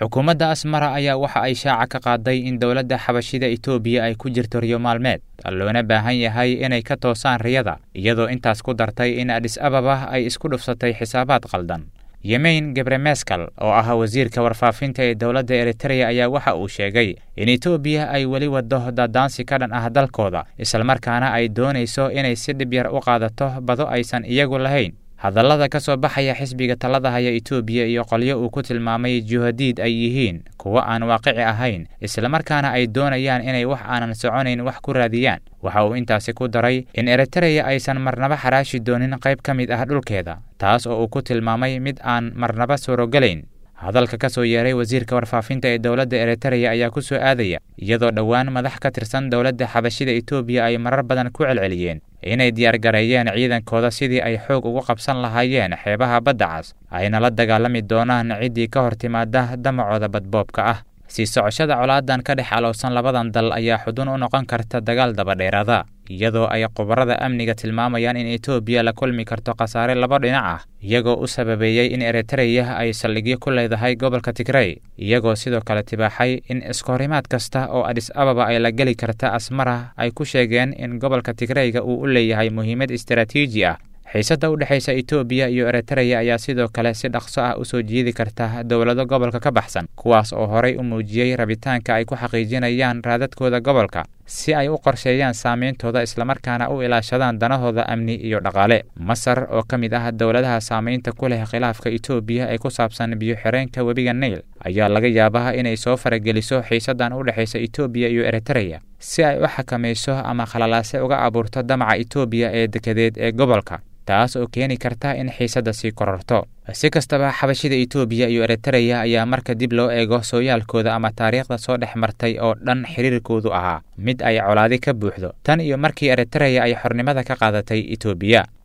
xukuumadda asmara ayaa waxa ay shaaca ka qaaday in dowladda xabashida etoobiya ay ku jirto riyo maalmeed loona baahan yahay inay ka toosaan riyada iyadoo intaas ku dartay in adhis ababa ay isku dhufsatay xisaabaad qaldan yemeyn gebremeskal oo ah wasiirka warfaafinta ee dowladda eritreya ayaa waxa uu sheegay in etoobiya ay weli waddo daadaansi ka dhan ah dalkooda islamarkaana ay doonayso inay si dhib yar u qaadato bado aysan iyagu lahayn hadallada ka soo baxaya xisbiga talada haya etoobiya iyo qolyo uu ku tilmaamay juhadiid ay yihiin kuwo aan waaqici ahayn islamarkaana ay doonayaan inay wax aanan soconayn wax ku raadiyaan waxa uu intaasi ku daray in eritreya aysan marnaba xaraashi doonin qayb ka mid ah dhulkeeda taas oo uu ku tilmaamay mid aan marnaba suurogelayn hadalka ka soo yeeray wasiirka warfaafinta ee dowladda eritreya ayaa ku soo aadaya iyadoo dhowaan madax ka tirsan dowladda xabashida etoobiya ay marar badan ku celceliyeen inay diyaargareeyeen ciidankooda sidii ay xoog ugu qabsan lahaayeen xeebaha badda cas ayna la dagaalami doonaan ciddii ka hor timaada damacooda badboobka ah sii socoshada colaadan ka dhex alowsan labadan dal ayaa xudun u noqon karta dagaal dabadheeraada iyadoo ay khubarada amniga tilmaamayaan in etoobiya la kulmi karto khasaare laba dhinac ah iyagoo u sababeeyey in eritreya ay saldhigyo ku leedahay gobolka tigrey iyagoo sidoo kale tibaaxay in iskohorimaad kasta oo adhis ababa ay la geli karta asmara ay ku sheegeen in gobolka tigreyga uu u leeyahay muhiimad istaraatiiji ah xiisadda u dhexaysa etoobiya iyo eritreya ayaa sidoo kale si dhaqso ah u soo jiidi karta dowlado gobolka ka baxsan kuwaas oo horay u muujiyey rabitaanka ay ku xaqiijinayaan raadadkooda gobolka si ay u qorsheeyaan saameyntooda islamarkaana u ilaashadaan danahooda amni iyo dhaqaale masar oo ka mid ah dowladaha saameynta ku leh khilaafka etoobiya ee ku saabsan biyo-xireenka webiga nail ayaa laga yaabaa inay soo farageliso xiisaddan u dhexaysa etoobiya iyo eritreya si ay u xakamayso ama khalalaase uga abuurto damaca etoobiya ee dekedeed ee gobolka taas oo keeni karta in xiisadda sii kororto si kastaba xabashida etoobiya iyo eritreya ayaa marka dib loo eego sooyaalkooda ama taariikhda soo dhex martay oo dhan xiriirkoodu ahaa mid ay colaadi ka buuxdo tan iyo markii eritreya ay xornimada ka qaadatay etoobiya